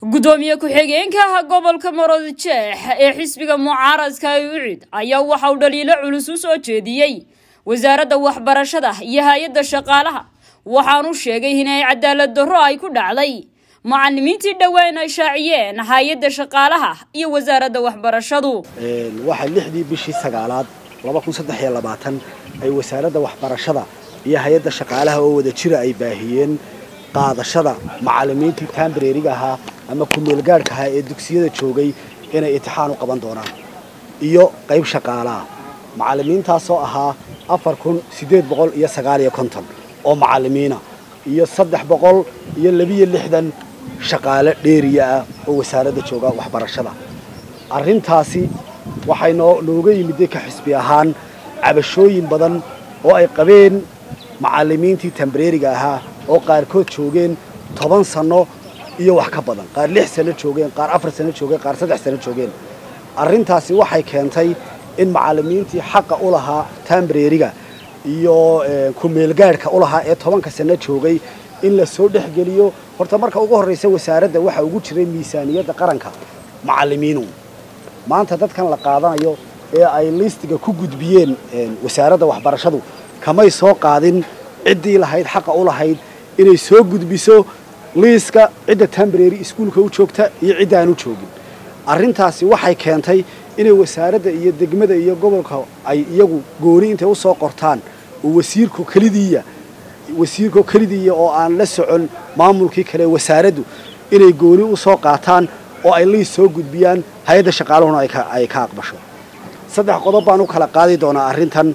gudoomiye ku-xigeenka gobolka maroodijeex ee xisbiga mucaaradka ucid ayaa waxa uu dhaliilo culus u soo jeediyey wasaaradda waxbarashada iyo hay-adda shaqaalaha waxaanu sheegay inay cadaalad darro ay ku dhacday macalimiintii dhowaan ay shaaciyeen hay-adda shaqaalaha iyo wasaaradda waxbarashadu waxaa lixdii bishii sagaalaad ay wasaaradda waxbarashada iyo hay-adda shaqaalaha oo wada jira ay baahiyeen qaadashada macalimiintii taambareeriga ahaa ama kumeelgaadhka ahaa ee dugsiyada joogay inay intixaan u qaban doonaan iyo qayb shaqaalaah macalimiintaasoo ahaa afar kun siddeed boqol iyo sagaaliyo konton oo macalimiina iyo saddex boqol iyo labiyo lixdan shaqaale dheeriya ah oo wasaaradda jooga waxbarashada arrintaasi waxay noo nooga yimiday ka xisbi ahaan cabashooyin badan oo ay qabeen macalimiintii tambareeriga ahaa oo qaarkood joogeen toban sanno iyo wax ka badan qaar lix sano joogeen qaar afar sano joogeen qaar saddex sano joogeen arrintaasi waxay keentay in macalimiintii xaqa u lahaa tambareeriga iyo kumeelgaadhka u lahaa ee tobanka sano joogay in la soo dhexgeliyo horta marka ugu horraysa wasaaradda waxaa ugu jiray miisaaniyadda qaranka macalimiinu maanta dadkan la qaadanayo ee ay liistiga ku gudbiyeen wasaaradda waxbarashadu kamay soo qaadin ciddii lahayd xaqa u lahayd inay soo gudbiso liiska cidda tambareeri iskuulka u joogta iyo cidda aan u joogin arrintaasi waxay keentay inay wasaaradda iyo degmada iyo gobolka ay iyagu gooni intay u soo qortaan oo wasiirku kelidiiya wasiirko kelidiiya oo aan la socon maamulkii kale wasaaraddu inay gooni u soo qaataan oo ay liis soo gudbiyaan hay-adda shaqaaluhuna ay ka aqbasho saddex qodob baan u kala qaadi doonaa arrintan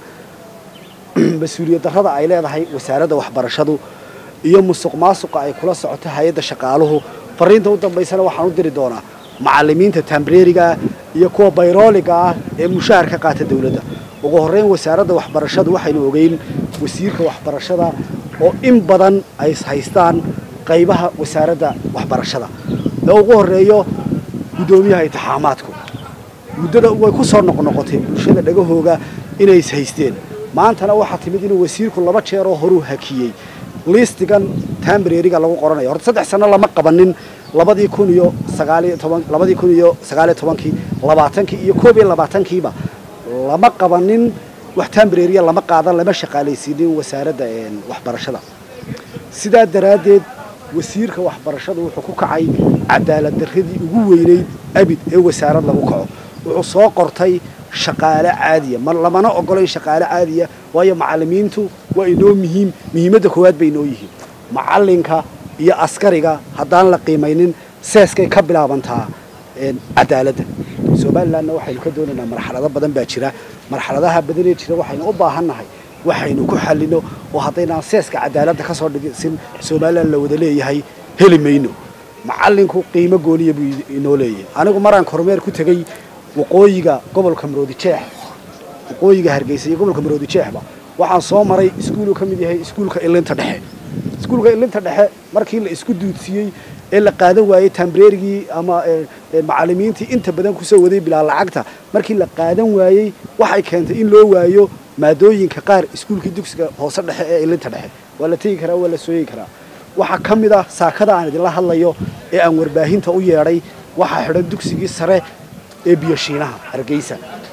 mas-uuliyad darrada ay leedahay wasaaradda waxbarashadu iyo musuq maasuqa ay kula socoto hay-adda shaqaaluhu fariinta u dambaysana waxaan u diri doonaa macalimiinta tambareerigaah iyo kuwa bayrooliga ah ee mushaahar ka qaata dawladda ugu horreyn wasaaradda waxbarashadu waxaynu ogeyn wasiirka waxbarashada oo in badan ay haystaan qaybaha wasaaradda waxbarashada ee ugu horreeyo guddoomiyaha intixaamaadku muddada way ku soo noqnoqotay bulshada dhagahooga inay is haysteen maantana waxaa timid inuu wasiirku laba jeeroo horuu hakiyey liistigan tambareeriga lagu qoranayo horta saddex sano lama qabanin labadii kun iyo sagaaliyo toban labadii kun iyo sagaaliyo tobankii labaatankii iyo koob iyo labaatankiiba lama qabanin wax tambareeriya lama qaadan lama shaqaalaysiinin wasaaradda waxbarashada sidaa daraaddeed wasiirka waxbarashadu wuxuu ku kacay cadaalad darradii ugu weynayd abid ee wasaarad lagu kaco wuxuu soo qortay shaqaale caadiya lamana ogolayn shaqaale caadiya waayo macalimiintu waa inoo muhiim muhiimadda koowaad bay inoo yihiin macalinka iyo askariga haddaan la qiimaynin seeskay ka bilaabantaa cadaaladda somalilanna waxaynu ka doonaynaa marxalado badan baa jira marxaladaha badanee jira waxaynu u baahannahay waxaynu ku xallino oo haddaynaan seeska cadaaladda ka soo dhigisin somalilan la wada leeyahay heli mayno macalinku qiimo gooniya buu inoo leeyahay anigu maraan kormeer ku tegey waqooyiga gobolka maroodijeex waqooyiga hargeysa iyo gobolka maroodijeexba waxaan soo maray iskuuluu ka mid yahay iskuulka ilinta dhexe iskuulka ilinta dhexe markii la isku duudsiiyey ee la qaadan waayey tambareerigii ama macalimiintii inta badan kusoo waday bilaa lacagta markii la qaadan waayey waxay keentay in loo waayo maadooyinka qaar iskuulkii dugsiga hoose dhexe ee ilinta dhexe waa la tegi karaa waa la sooyi karaa waxaa ka mid ah saakada aan idinla hadlayo ee aan warbaahinta u yeedhay waxaa xidhan dugsigii sare ee biyoshiinaha hargeysa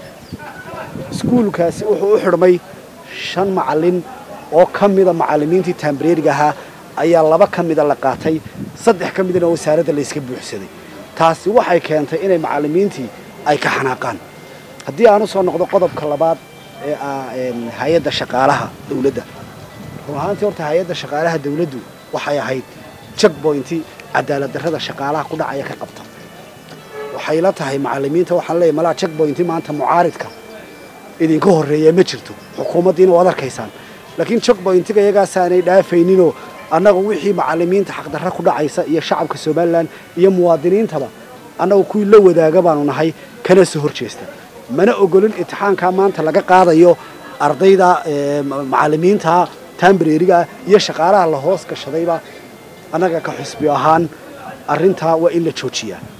iskuulkaasi wuxuu u xidhmay shan macalin oo ka mida macalimiintii tambareeriga ahaa ayaa laba ka mida la qaatay saddex ka midna wasaaradda layska buuxsaday taasi waxay keentay inay macalimiintii ay ka xanaaqaan haddii aan u soo noqdo qodobka labaad ee ah hay-adda shaqaalaha dawladda run ahaantii horta hay-adda shaqaalaha dawladdu waxay ahayd jagboynti cadaalad darrada shaqaalaha ku dhacaya ka qabta waxay la tahay macalimiinta waxaan leeyahy malaa jagboynti maanta mucaaridka idinka horreeya ma jirto xukuumaddiina waad arkaysaan laakiin jagboyntiga iyagaasaanay dhaafayninoo annagu wixii macalimiinta xaqdarra ku dhacaysa iyo shacabka somalilan iyo muwaadiniintaba annagu kuwii la wadaaga baanu nahay kana soo hor jeesta mana ogolin intixaankaa maanta laga qaadayo ardayda macalimiinta tambareerigaa iyo shaqaalaha la hoos gashadayba annaga ka xusbi ahaan arrintaa waa in la joojiyaa